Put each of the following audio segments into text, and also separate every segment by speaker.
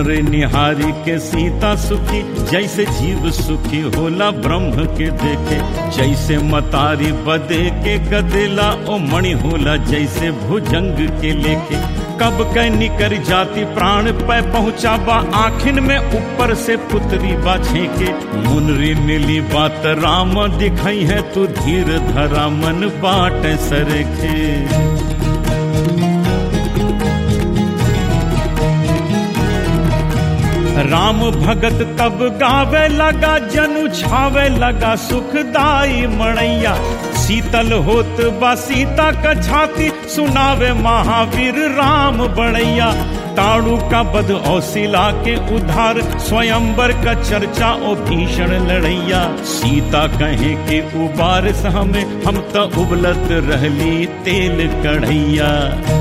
Speaker 1: रे निहारी के सीता सुखी जैसे जीव सुखी होला ब्रह्म के देखे जैसे मतारी बदे के गदेला ओ मणि होला जैसे भुजंग के लेके कब कै निकर जाति प्राण पे पहुँचा बा आखिन में ऊपर से पुतरी बाछे के मुनरी मिली बात राम दिखाई है तू धीर धरा मन बाट सरखे राम भगत तब गावे लगा जनु छावे लगा सुखदाई मणैया शीतल होत बा सीता का छाती सुनावे महावीर राम बड़ैया ताड़ू का बध औसिला के उधार स्वयंवर का चर्चा ओ भीषण लड़ैया सीता कहे के उबार हमें हम तो उबलत रहली तेल कढ़ैया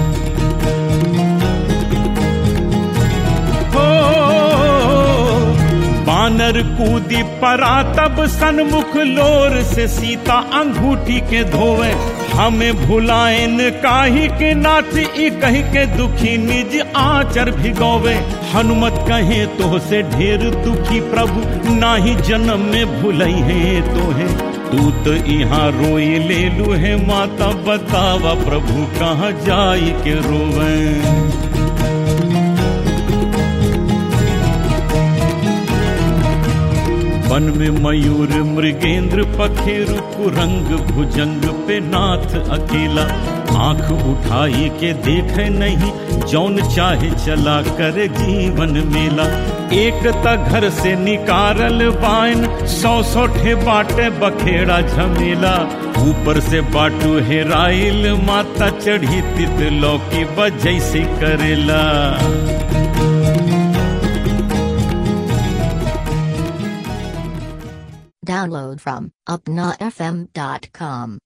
Speaker 1: बानर कूदी परा तब सन्मुख लोर से सीता अंगूठी के धोवे हमें भुलाएन काही के नाथ ई कही के दुखी निज आचर भिगोवे हनुमत कहे तो से ढेर दुखी प्रभु नाही जन्म में भुलई है तो है तू तो यहाँ रोई ले लू है माता बतावा प्रभु कहाँ जाई के रोवे वन में मयूर मृगेंद्र पखेरु कुरंग भुजंग पे नाथ अकेला आंख उठाई के देखे नहीं जौन चाहे चला कर जीवन मेला एक त घर से निकारल बाइन सौ सौ ठे बाटे बखेड़ा झमेला ऊपर से बाटू हेराइल माता चढ़ी तित लौकी बजैसे करेला
Speaker 2: Download from upnafm.com.